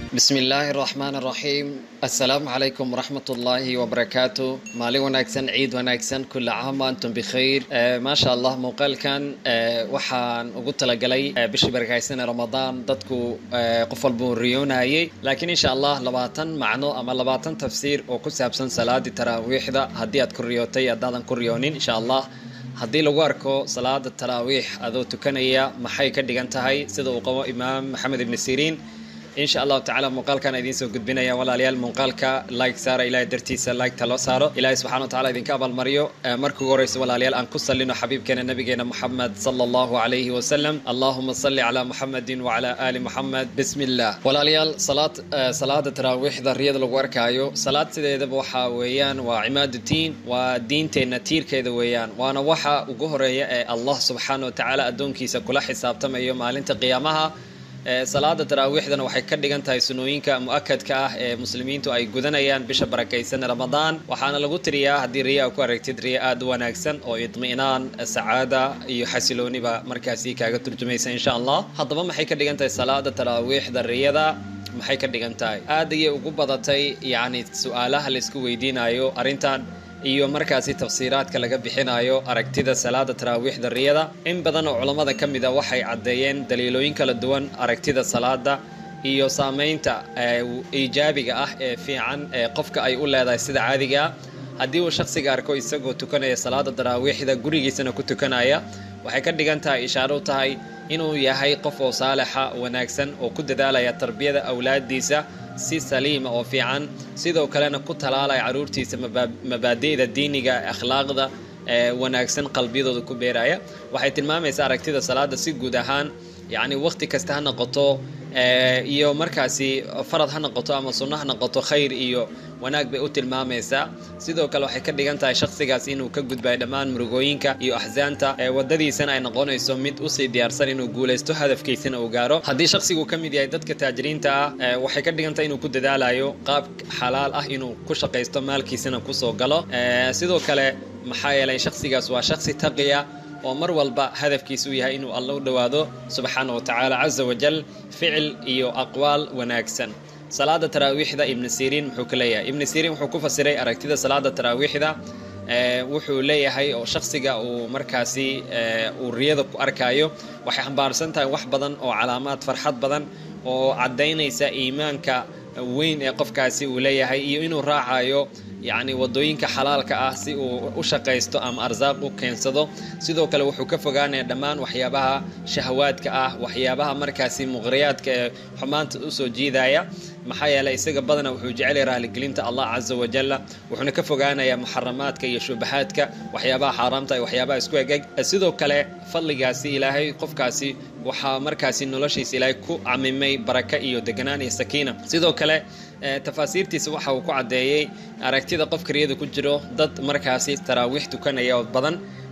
bismi illaahi raxmaan raxiim assalaamu calaykum waraxmat ullaahi wabarakaatu maalin wanaagsan ciid wanaagsan kula caam antum bikhayr maasha allah muuqaalkan waxaan ugu talagalay bishii barakaysan ee ramadaan dadku qof walbuu riyoonayay laakiin insha allah labaatan macno ama labaatan tafsiir oo ku saabsan salaadii taraawiixda haddii aad ku riyootay haddaadan ku riyoonin insha allah haddii lagu arko salaada taraawiix adoo tukanaya maxay ka dhigan tahay sida uu qabo imaam maxamed ibni siriin insha allahu tacala muuqaalkan idiin soo gudbinaya walaalayaal muuqaalka like saara ilahay dartiisa like-ta loo saaro ilahay subxana wa tacala idinka abaalmaryo marka ugu horeysa walaalayaal aan ku salino xabiibkeena nabigeena moxamed sala allahu calayhi wasalam allahuma salli calaa muxamedin wacala aali muxamed bismi illah walaalayaal salaad salaada taraawiixda riyada lagu arkaayo salaad sideedaba waxaa weeyaan waa cimaadu diin waa diinteenna tiirkeeda weeyaan waana waxa ugu horeeya ee allah subxaana wa tacaala addoonkiisa kula xisaabtamayo maalinta qiyaamaha salaada taraawiixdana waxay ka dhigan tahay sunooyinka mu-akadka ah ee muslimiintu ay gudanayaan bisha barakaysan ramadaan waxaana lagu tiriyaa haddii riyaa ku aragtid riya aada u wanaagsan oo idmi'naan sacaada iyo xasilooniba markaasi kaaga turjumaysa insha allah haddaba maxay ka dhigan tahay salaada taraawiixda riyada maxay ka dhigan tahay aad ayay ugu badatay yacni su-aalaha laisku weydiinayo arrintan iyo markaasi tafsiiraadka laga bixinayo aragtida salaada taraawiixda riyada in badan oo culammada ka mid a waxay caddeeyeen daliilooyin kala duwan aragtida salaada iyo saameynta iijaabiga ah ee fiican ee qofka ay u leedahay sida caadiga ah haddii uu shakhsiga arko isagoo tukanaya salaada taraawiixda gurigiisana ku tukanaya waxay ka dhigan tahay ishaaro u tahay inuu yahay qof oo saalixa wanaagsan oo ku dadaalaya tarbiyada awlaadiisa si saliima oo fiican sidoo kalena ku talaalaya caruurtiisa mabaadi'da diiniga akhlaaqda wanaagsan qalbiyadooda ku beeraya waxay tilmaamaysaa aragtida salaada si guud ahaan yacni waqti kasta ha noqoto iyo markaasi farad ha noqoto ama sunno ha noqoto khayr iyo wanaag bay u tilmaamaysaa sidoo kale waxay ka dhigan tahay shakhsigaas inuu ka gudbayo dhammaan murugooyinka iyo axsaanta wadadiisana ay noqonayso mid usii diyaarsan inuu guulaysto hadafkiisana uu gaaro haddii shakhsigu ka mid yahay dadka taajiriinta ah waxay ka dhigan tahay inuu ku dadaalayo qaab xalaal ah inuu ku shaqaysto maalkiisana kusoo galo sidoo kale maxaa yeelay shakhsigaas waa shakhsi taqiya oo mar walba hadafkiisu yahay inuu alla u dhowaado subxaana wa tacaala casa wajal ficil iyo aqwaal wanaagsan salaada taraawiixda ibni siriin muxuu ka leeyahay ibni siriin wuxuu ku fasiray aragtida salaada taraawiixda wuxuu leeyahay oo shakhsiga uu markaasi uu riyada ku arkayo waxay xambaarsan tahay wax badan oo calaamaad farxad badan oo caddaynaysa iimaanka weyn ee qofkaasi uu leeyahay iyo inuu raacayo yacni wadooyinka xalaalka ah si uu u shaqaysto ama arsaaq u keensado sidoo kale wuxuu ka fogaanaya dhammaan waxyaabaha shahawaadka ah waxyaabaha markaasi muqriyaadka ee xumaanta usoo jiidaya maxaa yeeley isaga badana wuxuu jecelya raaligelinta allah casa wajalla wuxuuna ka fogaanayaa muxaramaadka iyo shubahaadka waxyaabaha xaaraamta iyo waxyaabaha isku egeg sidoo kale fadligaasi ilaahay qofkaasi waxaa markaasi noloshiisa ilaahay ku camimay baraka iyo deganaan iyo sakiina sidoo kale tafaasiirtiisa waxa uu ku caddeeyey aragtida qofka riyada ku jiro dad markaasi taraawiix tukanaya oo badan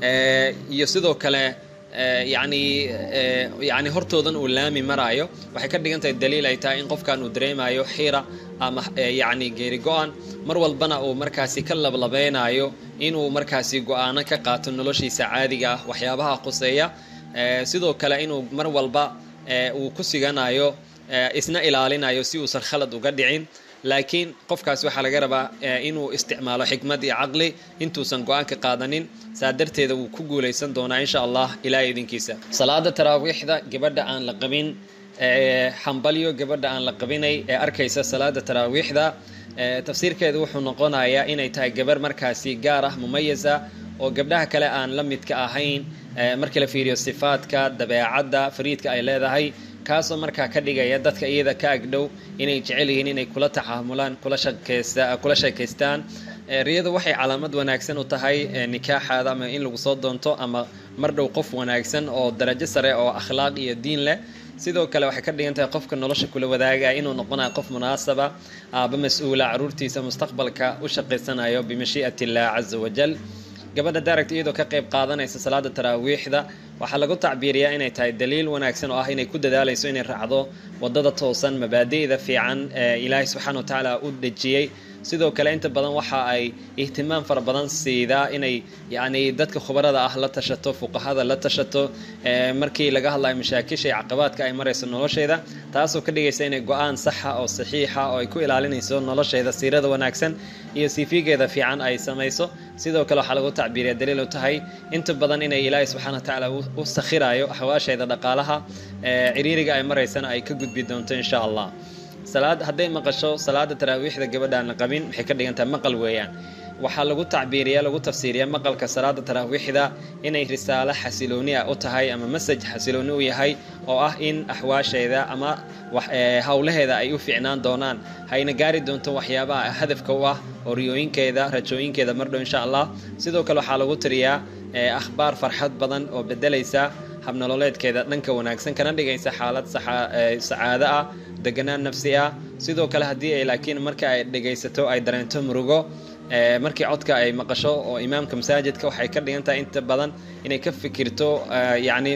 iyo sidoo kale yani yani hortoodan uu laami maraayo waxay ka dhigan tahay daliil ay tahay in qofkan uu dareemayo xiira ama yani geeri go-an mar walbana uu markaasi ka lablabeynayo inuu markaasi go-aano ka qaato noloshiisa caadiga ah waxyaabaha quseeya sidoo kale inuu mar walba uu ku siganayo isna ilaalinayo si uusan khalad uga dhicin laakiin qofkaas waxaa laga rabaa inuu isticmaalo xikmad iyo caqli intuusan go-aanka qaadanin saa darteeda wuu ku guulaysan doonaa insha allah ilaahay idinkiisa salaada taraawiixda gabadha aan la qabin xambalyo gabadha aan la qabinay ee arkaysa salaada taraawiixda tafsiirkeedu wuxuu noqonayaa inay tahay gabar markaasi gaar ah mumayasa oo gabdhaha kale aan la midka ahayn markii la fiiriyo sifaadka dabeecadda fariidka ay leedahay kaasoo markaa ka dhigaya dadka iyada ka agdhow inay jecel yihiin inay kula taxaamulaan kula sheekaystaan riyadu waxay calaamad wanaagsan u tahay nikaaxaada ama in lagu soo doonto ama mar dhow qof wanaagsan oo darajo sare oo akhlaaq iyo diin leh sidoo kale waxay ka dhigan tahay qofka nolosha kula wadaagaya inuu noqonayo qof munaasaba aaba mas-uula caruurtiisa mustaqbalka u shaqaysanayo bimashii'at illah casa wajal gabadha daaragta iyadoo ka qayb qaadanaysa salaada taraawiixda waxaa lagu tacbiiriyaa inay tahay daliil wanaagsan oo ah inay ku dadaalayso inay raacdo wadada toosan mabaadi'da fiican ee ilaahay subxaana wa tacaala u dejiyey sidoo kale inta badan waxa ay ihtimaam fara badan siidaa inay yacni dadka khubarada ah la tashato fuqahada la tashato markii laga hadlayo mashaakisha iyo caqabaadka ay marayso nolosheeda taasoo ka dhigaysa inay go-aan saxa oo saxiixa oo ay ku ilaalinayso nolosheeda siirada wanaagsan iyo siifigeeda fiican ay samayso sidoo kale waxaa lagu tacbiiriya daliil u tahay inta badan inay ilaahay subxana wa tacaala u sakhirayo axwaasheeda dhaqaalaha ciriiriga ay maraysana ay ka gudbi doonto insha allah salaad hadday maqasho salaada taraawiixda gabadhaan la qabin waxay ka dhigan tahay maqal weeyaan waxaa lagu tacbiiriya lagu tafsiiriya maqalka salaada taraawiixda inay risaalo xasilooni ah u tahay ama masaj xasilooni u yahay oo ah in axwaasheeda ama howlaheeda ay u fiicnaan doonaan hayna gaari doonto waxyaabaha hadafka u ah oo riyooyinkeeda rajooyinkeeda mardhow insha allah sidoo kale waxaa lagu tiriyaa akhbaar farxad badan oo bedelaysa habnololeedkeeda dhanka wanaagsan kana dhigaysa xaalad sacaado ah deganaan nafsi ah sidoo kale haddii ay laakiin marka ay dhegaysato ay dareento murugo markii codka ay maqasho oo imaamka masaajidka waxay ka dhigan tahay inta badan inay ka fikirto yacni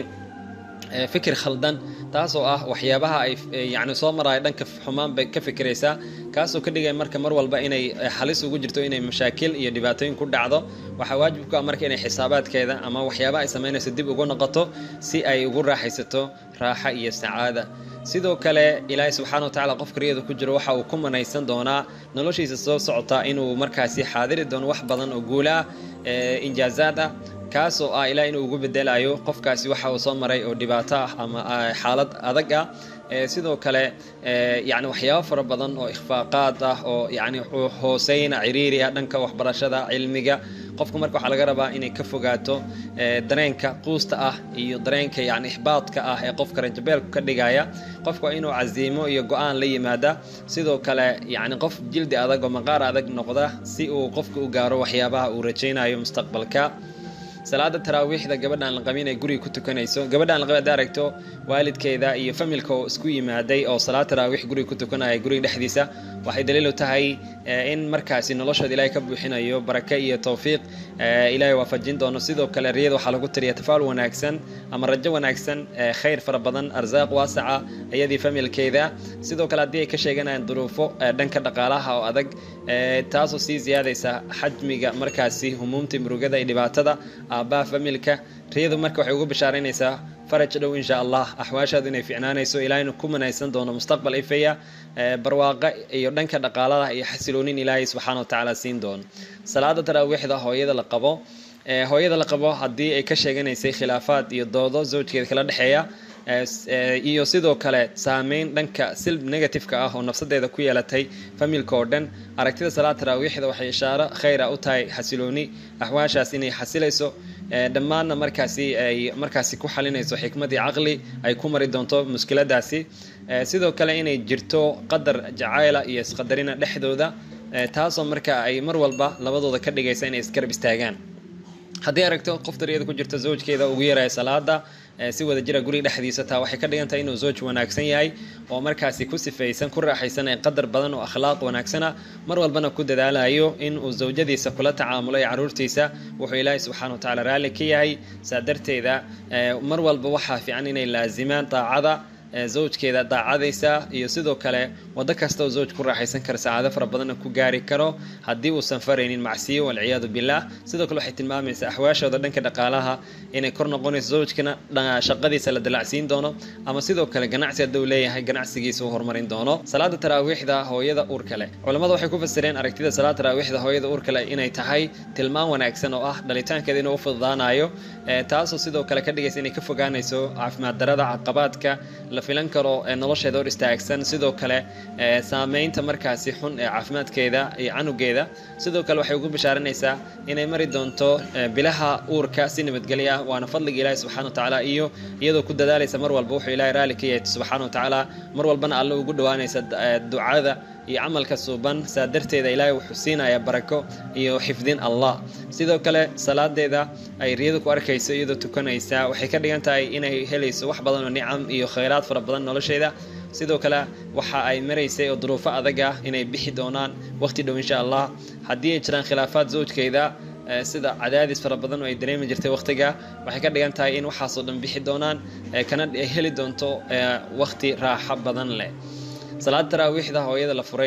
fikir khaldan taasoo ah waxyaabaha ay yani soo maraayo dhanka xumaan bay ka fikiraysaa kaasoo ka dhigaya marka mar walba inay halis ugu jirto inay mashaakil iyo dhibaatooyin ku dhacdo waxaa waajib ku ah marka inay xisaabaadkeeda ama waxyaabaha ay samaynayso dib ugu noqoto si ay ugu raaxaysato raaxa iyo sacaada sidoo kale ilaahay subxaana wa tacala qofka riyada ku jiro waxa uu ku manaysan doonaa noloshiisa soo socota inuu markaasi xaadiri doono wax badan oo guula ah injaazaad ah kaasoo ah ilaa inuu ugu bedelayo qofkaasi waxa uu soo maray oo dhibaato ah ama xaalad adag ah sidoo kale yani waxyaabo fara badan oo ikhfaaqaad ah oo yani hooseyna ciriiri ah dhanka waxbarashada cilmiga qofku marka waxaa laga rabaa inay ka fogaato dareenka quusta ah iyo dareenka yani ixbaadka ah ee qofka rajabeelku ka dhigaya qofku waa inuu casiimo iyo go-aan la yimaada sidoo kale yani qof jildi adag oo maqaar adag noqda si uu qofka u gaaro waxyaabaha uu rajaynayo mustaqbalka salaada taraawiixda gabadhaan la qabin ay guriga ku tukanayso gabadhaan la qabin hadda aragto waalidkeeda iyo familka oo isku yimaaday oo salaad taraawiix guriga ku tukanaya guriga dhexdiisa waxay daliil u tahay in markaasi noloshooda ilaahay ka buuxinayo barake iyo towfiiq ilaahay waafajin doono sidoo kale riyada waxaa lagu tiriya tafaal wanaagsan ama rajo wanaagsan khayr fara badan arsaaq waasaca iyadii familkeeda sidoo kale haddii ay ka sheeganayaan duruufo dhanka dhaqaalaha oo adag taasoo sii ziyaadaysa xajmiga markaasi humuumta murugada iyo dhibaatada aabbaha familka riyadu marka waxay ugu bishaaraynaysaa faraj dhow insha allah axwaashaadu inay ficnaanayso ilaahaynu ku manaysan doono mustaqbal ifaya barwaaqa iyo dhanka dhaqaalada iyo xasiloonin ilaahay subxaana wa tacaala siin doono salaada taraawiixda hooyada la qabo hooyada la qabo haddii ay ka sheeganaysay khilaafaad iyo doodo zawjkeeda kala dhexeeya iyo sidoo kale saameyn dhanka silb negativeka ah oo nafsadeeda ku yeelatay familka oo dhan aragtida salaad taraawiixda waxay ishaaro khayra u tahay xasilooni axwaashaas inay xasilayso dhammaanna markaasi ay markaasi ku xalinayso xikmadii caqli ay ku mari doonto mushkiladaasi sidoo kale inay jirto qadar jacayla iyo isqadarina dhexdooda taasoo marka ay mar walba labadooda ka dhigaysa inay isgarab istaagaan haddii aragto qof dariyada ku jirta zawjkeeda ugu yaraya salaada si wada jira guriga dhexdiisa taa waxay ka dhigan tahay inuu zawj wanaagsan yahay oo markaasi ku sifaysan ku raaxaysan ee qadar badan oo akhlaaq wanaagsana mar walbana ku dadaalayo in uu zawjadiisa kula tacaamulo ee caruurtiisa wuxuu ilaahay subxaana wa tacala raalli ka yahay saa darteeda mar walba waxaa fiican inay laazimaan daacada zawjkeeda daacadaysa iyo sidoo kale wado kasta oo zawj ku raaxaysan kara sacaado fara badanna ku gaari karo haddii uusan faraynin macsiyo walciyaadu billaah sidoo kale waxay tilmaamaysaa axwaashooda dhanka dhaqaalaha inay kor noqonayso zawjkana shaqadiisa la dalacsiin doono ama sidoo kale ganacsi hadduu leeyahay ganacsigiisa u horumarin doono salaada taraawiixda hooyada uurka leh culammada waxay ku fasireen aragtida salaada taraawiixda hooyada uurka leh inay tahay tilmaan wanaagsan oo ah dhalitaankeeda inuu u fududaanayo taasoo sidoo kale ka dhigaysa inay ka fogaanayso caafimaad darada caqabaadka la filan karo nolosheeda hor istaagsan sidoo kale saameynta markaasi xun ee caafimaadkeeda iyo canugeeda sidoo kale waxay ugu bishaaranaysaa inay mari doonto bilaha uurka si nabadgelyo ah waana fadliga ilaahi subxana wa tacaala iyo iyadoo ku dadaalaysa mar walba wuxuu ilahay raalli ka yahay subxaana wa tacaala mar walbana alle ugu dhowaanaysa ducada iyo camalka suuban saa darteeda ilaahay wuxuu siinayaa barako iyo xifdin allah sidoo kale salaadeeda ay riyadu ku arkayso iyadoo tukanaysa waxay ka dhigan tahay inay helayso wax badan oo nicam iyo khayraad fara badan nolosheeda sidoo kale waxa ay maraysay oo duruufo adag ah inay bixi doonaan waqti dhow insha allah haddii ay jiraan khilaafaad zawjkeeda sida cadaadis fara badan oo ay dareemi jirtay waqtiga waxay ka dhigan tahay in waxaasoo dhan bixi doonaan kana heli doonto waqti raaxo badan leh salaada taraawiixda hooyada la furay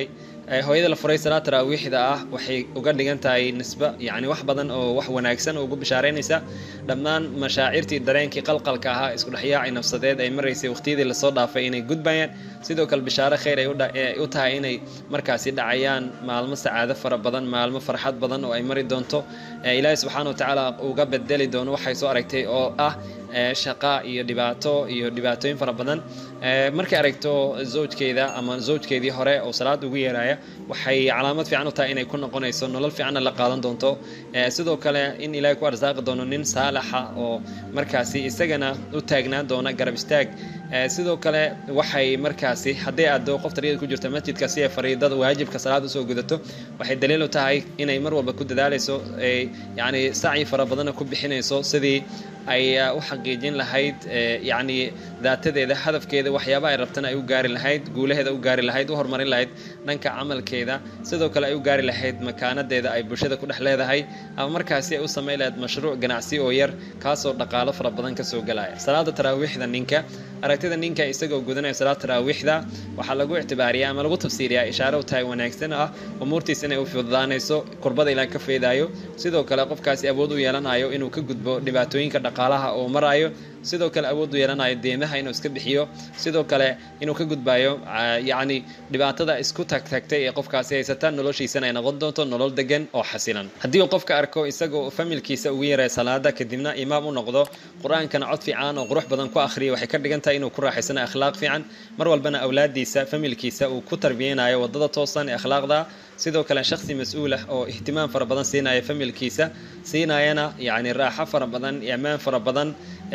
hooyada la furay salaad taraawiixda ah waxay uga dhigan tahay nisba yacni wax badan oo wax wanaagsan oo ugu bishaaraynaysa dhammaan mashaacirtii dareenkii qalqalka ahaa isku dhexyaacay nafsadeed ay maraysay waqtiyadii lasoo dhaafay inay gudbayaan sidoo kale bishaaro khayr ay u tahay inay markaasi dhacayaan maalmo sacaado fara badan maalmo farxad badan oo ay mari doonto ilaahi subxaana wa tacaala uga bedeli doono waxay soo aragtay oo ah shaqa iyo dhibaato iyo dhibaatooyin fara badan markay aragto zawjkeeda ama zawjkeedii hore oo salaad ugu yeeraya waxay calaamad fiican u tahay inay ku noqonayso nolol fiicanna la qaadan doonto sidoo kale in ilaahay ku arsaaqi doono nin saalaxa oo markaasi isagana u taagnaan doona garab istaag sidoo kale waxay markaasi hadday aado qof tariyada ku jirta masjidka si ay fariidada waajibka salaad usoo gudato waxay daliil u tahay inay mar walba ku dadaalayso yani sacyi fara badanna ku bixinayso sidii ay u xaqiijin lahayd yacni daatadeeda hadafkeeda waxyaaba ay rabtana ay u gaari lahayd guulaheeda u gaari lahayd u horumarin lahayd dhanka camalkeeda sidoo kale ay u gaari lahayd makaanadeeda ay bulshada ku dhex leedahay ama markaasi ay u samayn lahayd mashruuc ganacsi oo yar kaasoo dhaqaalo fara badan kasoo galaya salaada taraawiixda ninka aragtida ninka isagoo gudanaya salaad taraawiixda waxaa lagu ictibaariyaa ama lagu tafsiiriyaa ishaare u tahay wanaagsan ah umuurtiis inay u fududaanayso kurbada ilaa ka feedaayo sidoo kale qofkaasi awood u yeelanayo inuu ka gudbo dhibaatooyinka dhaqaalaha oo marayo sidoo kale awood u yeelanayo deemaha inuu iska bixiyo sidoo kale inuu ka gudbayo yacni dhibaatada isku tagtagtay ee qofkaasi haysata noloshiisana ay noqon doonto nolol degan oo xasilan haddii uu qofka arko isagoo familkiisa ugu yaray salaada kadibna imaam u noqdo qur-aankana cod fiican oo qurux badan ku akhriya waxay ka dhigan tahay inuu ku raaxaysanayo akhlaaq fiican mar walbana awlaadiisa familkiisa uu ku tarbiyeynayo wadada toosan ee akhlaaqda sidoo kale shaksi mas-uul ah oo ihtimaam fara badan siinaya familkiisa siinayana yacni raaxo fara badan iyo ammaan fara badan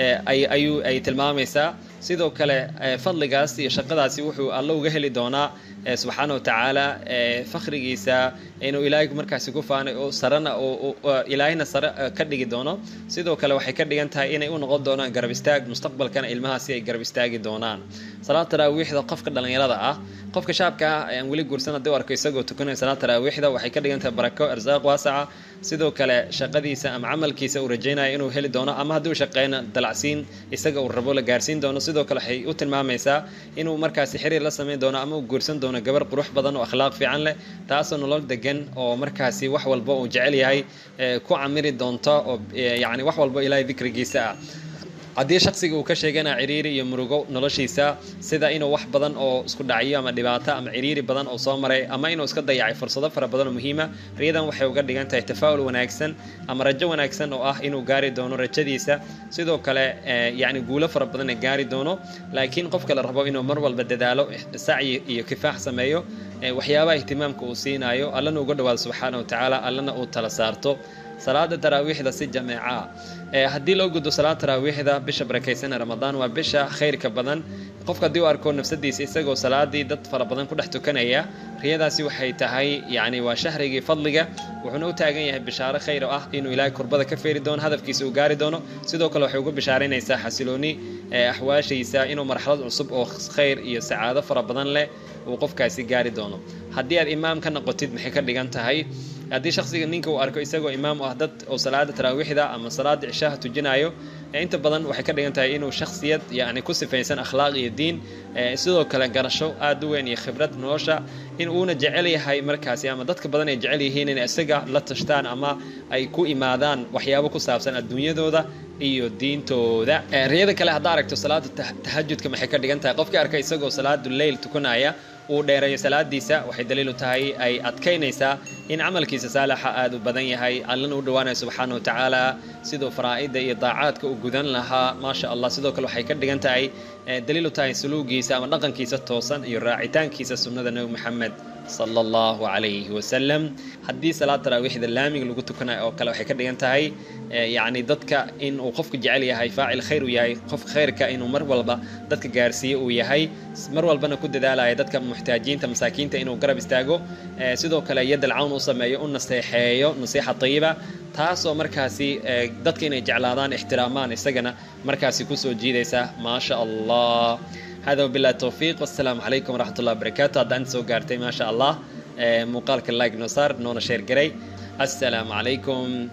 ayuu ay tilmaamaysaa sidoo kale fadligaas iyo shaqadaasi wuxuu alla uga heli doonaa subxaana wa tacaala fakhrigiisa inuu ilaahay markaasi ku faanay oo sarena ilaahayna sare ka dhigi doono sidoo kale waxay ka dhigan tahay inay u noqon doonaan garab istaag mustaqbalkana ilmahaasi ay garab istaagi doonaan salaad taraawiixda qofka dhallinyarada ah qofka shaabka ah aan weli guursan haddii u arko isagoo tukanaya salaad taraawiixda waxay ka dhigan tahay barako arsaaq waasaca sidoo kale shaqadiisa ama camalkiisa uu rajaynaya inuu heli doono ama haddii uu shaqeyna dalacsiin isaga uu rabo la gaarsiin doono sidoo kale waxay u tilmaamaysaa inuu markaasi xiriir la samayn doono ama uu guursan doono gabar qurux badan oo akhlaaq fiican leh taasoo nolol degan oo markaasi wax walba uu jecel yahay ku camiri doonto oo yacni wax walba ilaahay dikrigiisa ah haddii shaksiga uu ka sheegana ciriiri iyo murugo noloshiisa sida inuu wax badan oo isku dhacyo ama dhibaato ama ciriiri badan oo soo maray ama inuu iska dayacay fursado fara badan oo muhiima riyadan waxay uga dhigan tahay tafaa'ul wanaagsan ama rajo wanaagsan oo ah inuu gaari doono rajadiisa sidoo kale yacni guulo fara badan ee gaari doono laakiin qofka la rabo inuu mar walba dadaalo sacyi iyo kifaax sameeyo waxyaabaha ihtimaamka uu siinaayo allana uga dhawaado subxaana wa tacaala allana uu tala saarto salaada taraawiixda si jameeca haddii loo gudbo salaada taraawiixda bisha barakaysanee ramadaan waa bisha khayrka badan qofka haddii u arko nafsadiisa isagoo salaadii dad fara badan ku dhex tukanaya riyadaasi waxay tahay yacni waa shahrigii fadliga wuxuuna u taagan yahay bishaaro khayr oo ah inuu ilaahay kurbada ka feeri doono hadafkiisa uu gaari doono sidoo kale waxay uga bishaaraynaysaa xasilooni axwaashiisa inuu marxalad cusub oo khayr iyo sacaado fara badan leh uu qofkaasi gaari doono haddii aad imaam ka noqotid maxay ka dhigan tahay haddii shaksiga ninka uu arko isagoo imaam u ah dad oo salaada taraawiixda ama salaada cishaha tujinayo inta badan waxay ka dhigan tahay inuu shaksiyad yani ku sifaysan akhlaaq iyo diin sidoo kale garasho aada u weyn iyo khibrad nolosha in uuna jecel yahay markaasi ama dadka badan ay jecel yihiin in isaga la tashtaan ama ay ku imaadaan waxyaabo ku saabsan adduunyadooda iyo diintooda riyada kale haddaa aragto salaada tahajudka maxay ka dhigan tahay qofkii arka isagoo salaadu leyl tukanaya uu dheereeyo salaadiisa waxay daliil u tahay ay adkaynaysaa in camalkiisa saalaxa aada u badan yahay allana u dhawaanaya subxaana wa tacaala siduu faraa'ida iyo daacaadka u gudan lahaa maasha allah sidoo kale waxay ka dhigan tahay daliil u tahay suluugiisa ama dhaqankiisa toosan iyo raacitaankiisa sunnada nebi maxamed sala allahu calayhi wasalam haddii salaad taraawiixda laamiga lagu tukanayo oo kale waxay ka dhigan tahay yacni dadka in uu qofku jecel yahay faacil khayr uu yahay qofka khayrka inuu mar walba dadka gaarsiiyo uu yahay mar walbana ku dadaalaya dadka muxtaajiinta masaakiinta inuu garab istaago sidoo kale yadal cawn u sameeyo u naseexeeyo nasiixa tayiba taasoo markaasi dadka inay jeclaadaan ixtiraamaan isagana markaasi kusoo jiidaysa maasha allah hada wabillahi towfiiq wassalaamu calaykum waraxmat ullahi wabarakaatu haddaan soo gaartay maasha allah muuqaalka like noo saar noona sheer garay assalaamu calaykum